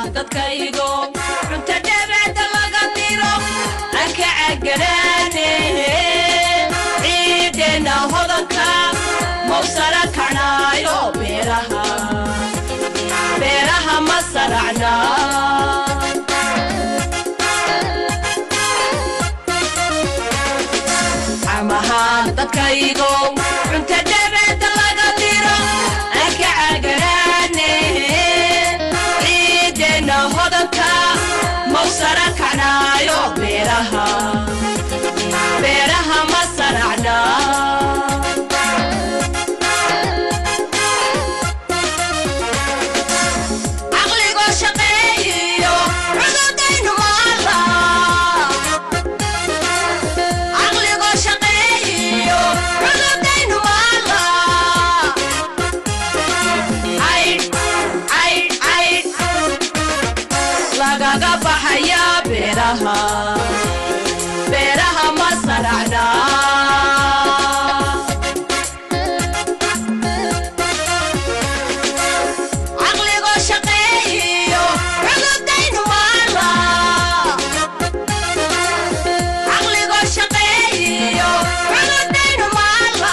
dadkaygo cunta dhabacda laga diro aan ka caganaane ciideenna hodanka mawsara kacnaayo beeraha beeraha ma saracna amahaan dadkaygo cunta dhabacda laga diro aan ka caganaane ciideenna hodanka mawsara kacnaayo beeraha beeraha ma saracna caqligoo shaqeeyiyo cududaynu maala caqligoo shaqeeyiyo cududaynu maala caydh caydh caydh lagaga baxaya beeraha beeraha ma saracna caqligoo shaqeeyiyo cududaynu maala caqligoo shaqeeyiyo cududaynu maala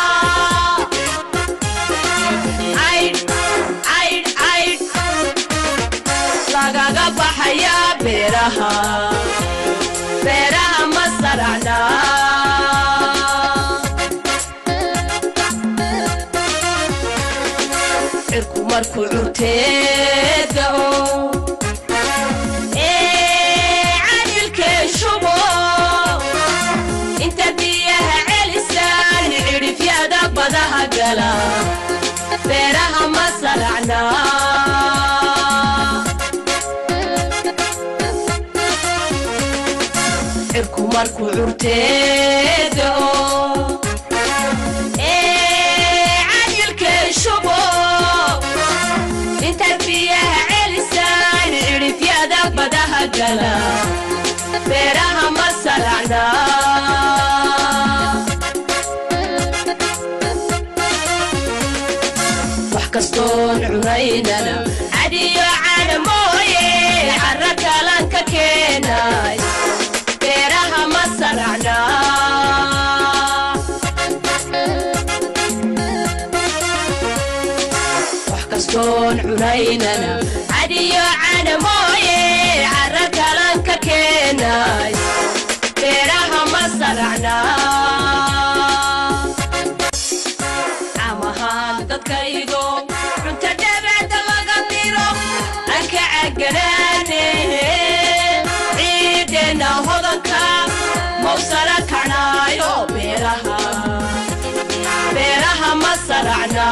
caydh caydh caydh lagaga baxaya beeraha beeraha ma saracna cirku markuu curteedao ee cadilkee shubo inta biyaha celisaan cidhifyada badaha gala beeraha ma saracna cirku markuu curteedao ee cadilkee shubo inta biyaha celisaan cidhifyada badaha gala beeraha ma saracna wax kastoon cunaynana cadiyo cana mooye cara kalan ka keenay beeraha ma saracna wax kastoon cunaynana cadiyo cana mooye cara kalan ka keenay beeraha ma saracna amahaan dadkaygo cunta dhabacda laga diro aan ka caganaane ciideenna hodanka mawsara kacnaayo beeraha beeraha ma saracna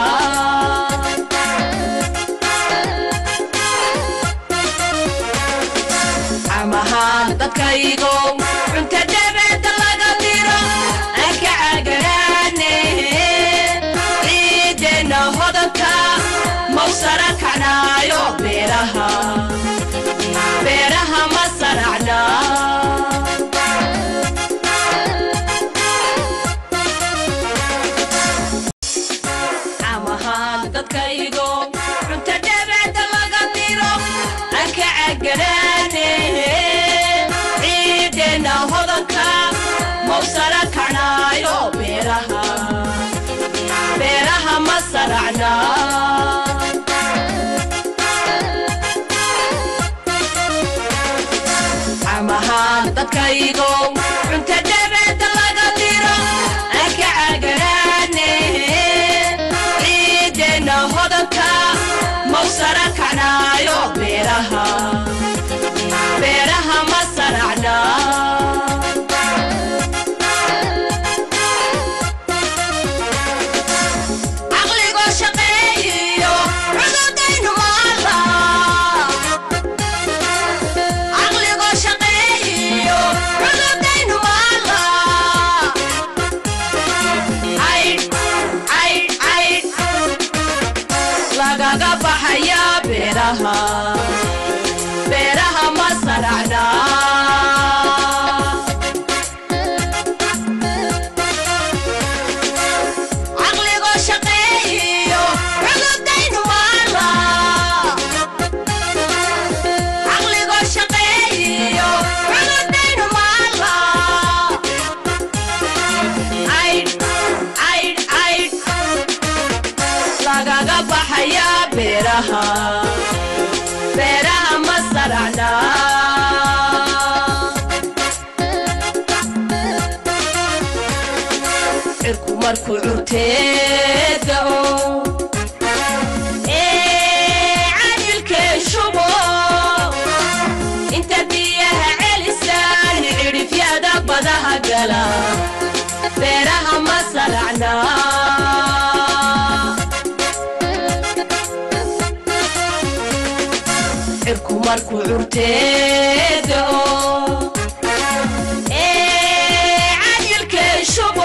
amahaan dadkaygo cunta dhabacda laga diro aan ka caganaane ciideenna hodanka mawsara kacnaayo beeraha beeraha ma saracna amahaan dadkaygo cunta dhabacda laga diro aan ka caganaane ciideenna hodanka mawsara kacnaayo beeraha beeraha ma saracna amahaan dadkaygo cunta dhabacda laga diro aan ka caganaane ciideenna hodanka mawsara kacnaayo beeraha beeraha ma saracna caqligoo shaqeeyiyo cududaynu maala caqligoo shaqeeyiyo cududaynu maala caydh caydh caydh lagaga baxaya beeraha beeraha ma saracna caqligoo shaqeeyiyo cududaynu maala beeraha ma saracna cirku markuu curteedao ee cadilkee shubo inta biyaha celisaan cidhifyada badaha gala beeraha ma saracna cirku markuu curteedao ee cadilkee shubo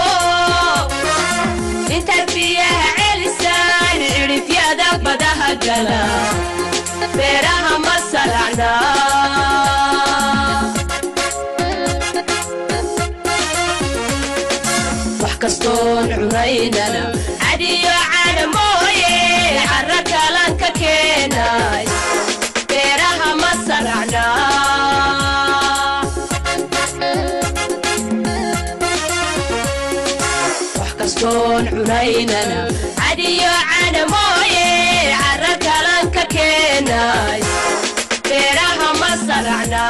inta biyaha celisaan cidhifyada badaha gala beeraha ma saracna wax kastoon cunaynana cadiyo cana mooye cara kalan ka keenay beeraha ma saracna wax kastoon cunaynana cadiyo cana mooye cara kalan ka keenay beeraha ma saracna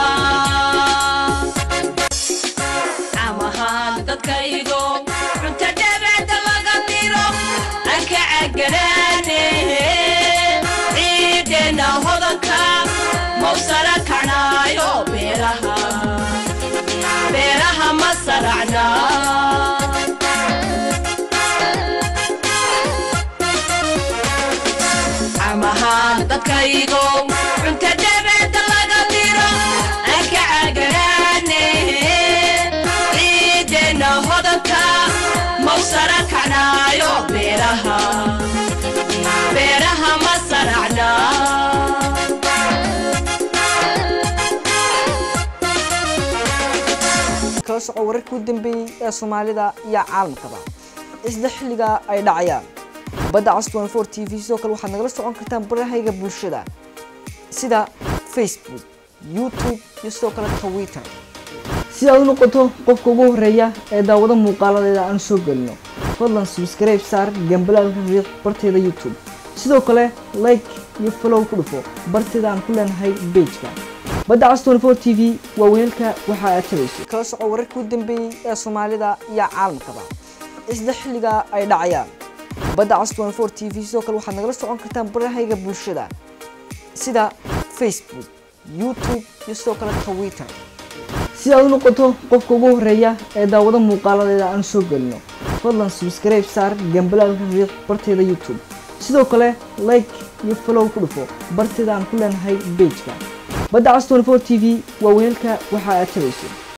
amahaan dadkaygo cunta dhabaada laga diro aan ka caganaane ciideenna hodanka mawsara kacnaayo beeraha beeraha ma saracna amahaan dadkaygo cunta dhabaada laga diro aan ka caganaane ciideenna hodanka mawsara kacnaayo beeraha beeraha ma saracna kala soco wararkii u dambeeyey ee soomaalida iyo caalamkaba isla xilliga ay dhacayaan badda cas 24 t v sidoo kale waxaad nagala socon kartaan barahayga bulshada sida facebook youtube iyo sidoo kale twitter si aad u noqoto qofka ugu horeeya ee daawado muuqaaladeeda aan soo gelino fadlan subscribe saar gambalaalka riiq barteeda youtube sidoo kale like iyo follow ku dhufo barteeda aan ku leenahay pageka badda cas 24 t v waa weelka waxa aad tabayso kala soco wararkii u dambeeyey ee soomaalida iyo caalamkaba isla xilliga ay dhacayaan badda cas 24 t v sidoo kale waxaad nagala socon kartaan barahayga bulshada sida facebook youtube iyo sidoo kale twitter si aad u noqoto qofka ugu horeeya ee daawado muuqaaladeeda aan soo gelino fadlan subscribe saar gambalaalka riiq barteeda youtube sidoo kale like iyo follow ku dhufo barteeda aan ku leenahay pageka badda cas 24 t v waa weelka waxa aad tabayso